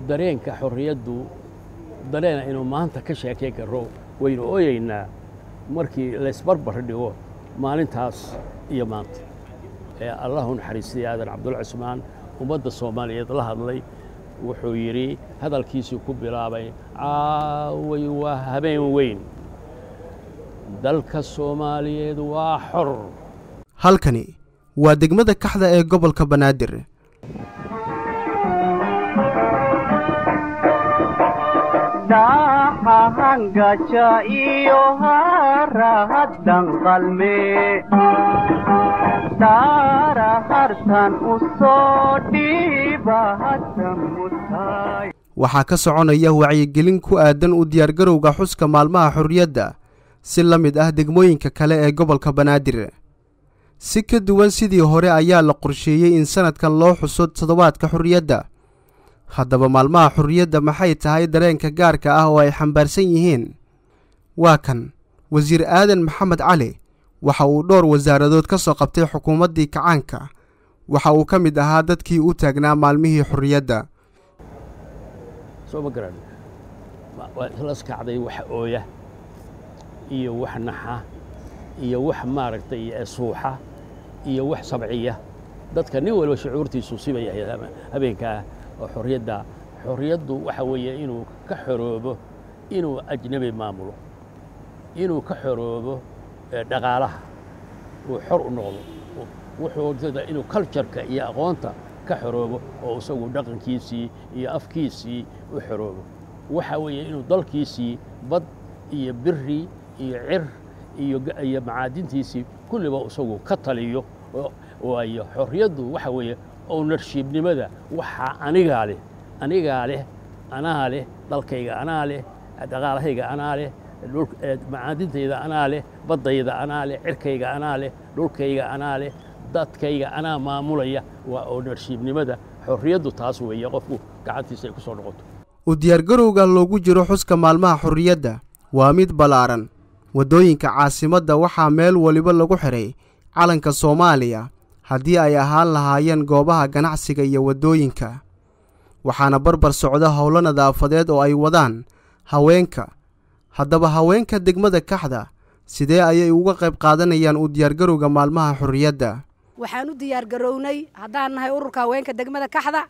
dareenka xorriyaddu dareena inuu maanta ka sheekay karo waynu ooyeynaa markii laysbarbar dhigo maalintaas iyo maanta ee allahu naxariistay aadan cabdulla cusmaan ummadda soomaaliyeed la hadlay wuxuu yidhi hadalkiisii ku bilaabay caaway waa habeen weyn dalka soomaaliyeed waa xor halkani waa degmada kaxda ee gobolka banaadir dhaxahangaja iyo harahadan qalme daara hartan u soo dhiiba hadda mutay waxaa ka soconaya wacyigelin ku aadan u diyaargarowga xuska maalmaha xorriyadda si la mid ah degmooyinka kale ee gobolka banaadir si ka duwan sidii hore ayaa la qorsheeyey in sannadkan loo xuso toddobaadka xorriyadda haddaba maalmaha xorriyadda maxay tahay dareenka gaarka ah oo ay xambaarsan yihiin waa kan wasiir aadan maxamed cali waxa uu dhowr wasaaradood ka soo qabtay xukuumaddii kacaanka waxa uu ka mid ahaa dadkii u taagnaa maalmihii xorriyadda soo ma garan waa islas kacday wax ooya iyo wax naxa iyo wax maaragtay suuxa iyo wax sabciya dadka nin walba shucuurtiisu sibay ahayd habeenkaa oo xorriyadda xorriyaddu waxa weeye inuu ka xoroobo inuu ajnabi maamulo inuu ka xoroobo dhaqaalaha uu xor u noqdo wuxuu inuu cultureka iyo aqoonta ka xoroobo oo isagu dhaqankiisii iyo afkiisii u xoroobo waxa weeye inuu dalkiisii bad iyo biri iyo cir iyo macaadintiisii kulliba isagu ka taliyo waayo xorriyaddu waxa weeye ownershiibnimada waxaa anigaa leh anigaa leh anaa leh dalkayga anaa leh dhaqaalahayga anaa leh macaadintayda anaa leh baddayda anaa leh cirkayga anaa leh dhulkayga anaa leh dadkayga anaa maamulaya waa ownershiibnimada xorriyaddu taas weeye qofku gacantiisa ay ku soo noqoto u diyaargarowga loogu jiro xuska maalmaha xorriyadda waa mid ballaaran waddooyinka caasimadda waxaa meel waliba lagu xidhay calanka soomaaliya haddii ay ahaan lahaayeen goobaha ganacsiga iyo waddooyinka waxaana barbar socda howlo nadaafadeed oo ay wadaan haweenka haddaba haweenka degmada kaxda sidee ayay uga qayb qaadanayaan u diyaargarowga maalmaha xorriyadda waxaan u diyaargarownay haddaan nahay ururka haweenka degmada kaxda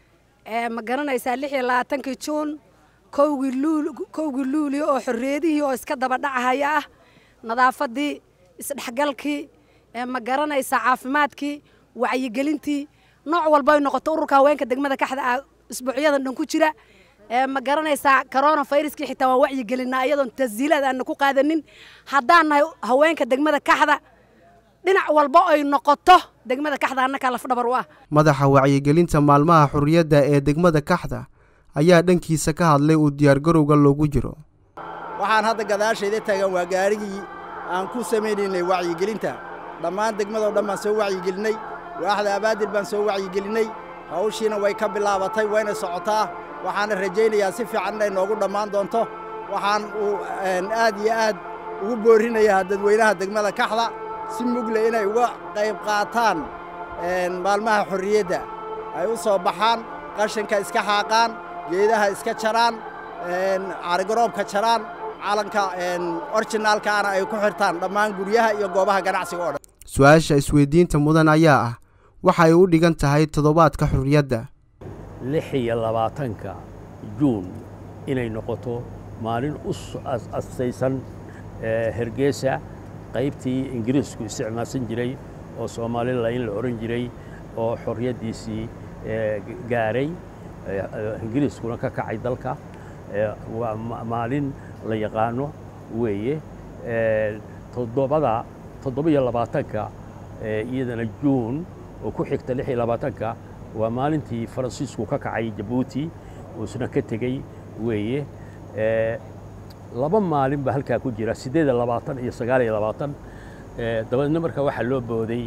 ee ma garanaysaa lix iyo labaatankii juun kowgii luul kowgii luulio oo xorriyadihii oo iska daba dhacahaya ah nadaafaddii isdhexgalkii ee ma garanaysaa caafimaadkii wacyigelintii nooc walba ay noqoto ururka haweenka degmada kaxda ah isbuucyadan dhan ku jira ee ma garanaysaa corona viruskii xitaa waan wacyigelinaa iyadoon tasdiilaad aanna ku qaadanin haddaan nahay haweenka degmada kaxda dhinac walba ay noqoto degmada kaxda annakaa lafdhabar u ah madaxa wacyigelinta maalmaha xorriyadda ee degmada kaxda ayaa dhankiisa ka hadlay uu diyaargarowga loogu jiro waxaan hadda gadaashayda taagan waa gaarigii aan ku samaynaynay wacyigelinta dhammaan degmadoo dhan baan soo wacyigelinay waaxda abaadir baan soo wacyigelinay hawshiina way ka bilaabatay wayna socotaa waxaana rajaynayaa si fiican inay noogu dhammaan doonto waxaan uu aad iyo aad ugu boorinayaa dadweynaha degmada kaxda si mugle inay uga qayb qaataan maalmaha xorriyadda ay u soo baxaan qashinka iska xaaqaan geedaha iska jaraan carigaroobka jaraan calanka orjinaalkaana ay ku xirtaan dhammaan guryaha iyo goobaha ganacsiga oo dhan su-aasha isweydiinta mudan ayaa ah waxa ay u dhigan tahay toddobaadka xorriyadda lix iyo labaatanka juun inay noqoto maalin u astaysan hergeesa qaybtii ingiriisku isticmaalsan jiray oo soomalilayn la odhan jiray oo xorriyaddiisii gaaray ingiriiskuna ka kacay dalka waa maalin la yaqaano weeye toddobada toddobiyo labaatanka iyadana juun oo ku xigta lix iyo labaatanka waa maalintii faransiisku ka kacay jabuuti uusna ka tegey weeye laba maalin baa halkaa ku jira siddeed iyo labaatan iyo sagaal iyo labaatan dabadeedna marka waxaa loo booday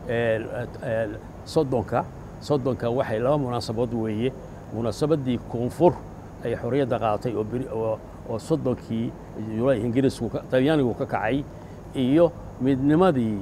soddonka soddonka waxay laba munaasabood weeye munaasabaddii koonfur ay xorriyadda qaadatay oo soddonkii julaay ingiriisku talyaanigu ka kacay iyo midnimadii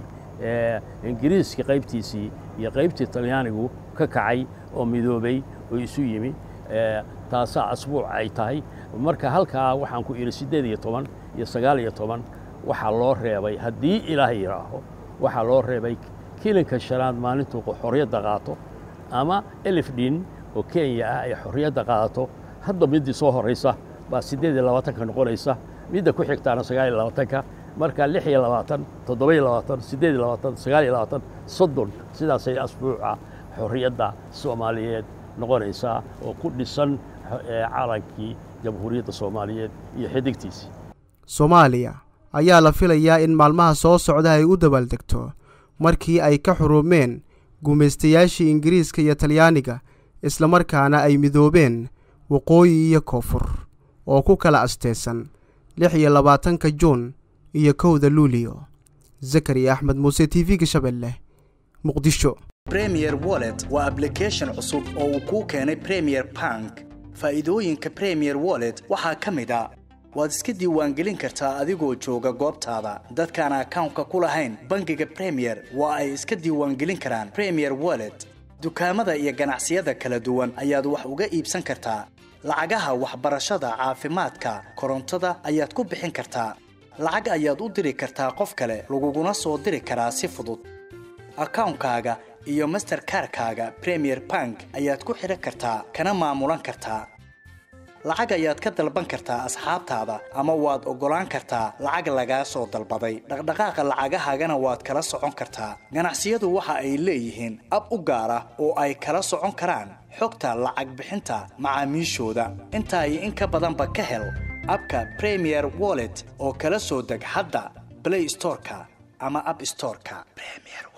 ingiriiska qaybtiisii iyo qaybtii talyaanigu ka kacay oo midoobay oo isu yimi taasaa asbuuc ay tahay marka halkaa waxaan ku idhi siddeed iyo toban iyo sagaal iyo toban waxaa loo reebay haddii ilaah yidhaaho waxaa loo reebay kilinka shanaad maalintuu xorriyadda qaato ama elifdhin oo kenya ah ay xorriyadda qaadato hadda middii soo horraysa baa siddeed iyo labaatanka noqonaysa midda ku xigtaana sagaal iyo labaatanka marka lix iyo labaatan toddoba iyo labaatan siddeed iyo labaatan sagaal iyo labaatan soddon sidaasay asbuuca xorriyadda soomaaliyeed noqonaysaa oo ku dhisan calankii jamhuuriyadda soomaaliyeed iyo xidigtiisii soomaaliya ayaa la filayaa in maalmaha soo socda ay u dabaaldegto markii ay ka xuruumeen gumaystayaashii ingiriiska iyo talyaaniga islamarkaana ay midoobeen waqooyi iyo koonfur oo ku kala asteysan lix iyo labaatanka juun iyo kowda luuliyo zakariya axmed muuse t v-ga shabeelleh muqdisho bremier wallet waa ablication cusub oo uu kuu keenay premier bank faa'iidooyinka premier wallet waxaa ka mid a waad iska diiwaangelin kartaa adigoo jooga goobtaada dadkaan akawnka ku lahayn bangiga premier waa ay iska diiwaangelin karaan premier wallet dukaamada iyo ganacsiyada kala duwan ayaad wax uga iibsan kartaa lacagaha waxbarashada caafimaadka korontada ayaad ku bixin kartaa lacag ayaad u diri kartaa qof kale laguguna soo diri karaa si fudud akawnkaaga iyo masterkarkaaga premier bank ayaad ku xidhan kartaa kana maamulan kartaa lacag ayaad ka dalban kartaa asxaabtaada ama waad oggolaan kartaa lacag lagaa soo dalbaday dhaqdhaqaaqa lacagahaagana waad kala socon kartaa ganacsiyadu waxa ay leeyihiin ab u gaar ah oo ay kala socon karaan xogta lacag bixinta macaamiishooda intaa iyo in ka badanba ka hel abka premier wallet oo kala soo deg hadda blay storeka ama ab storeka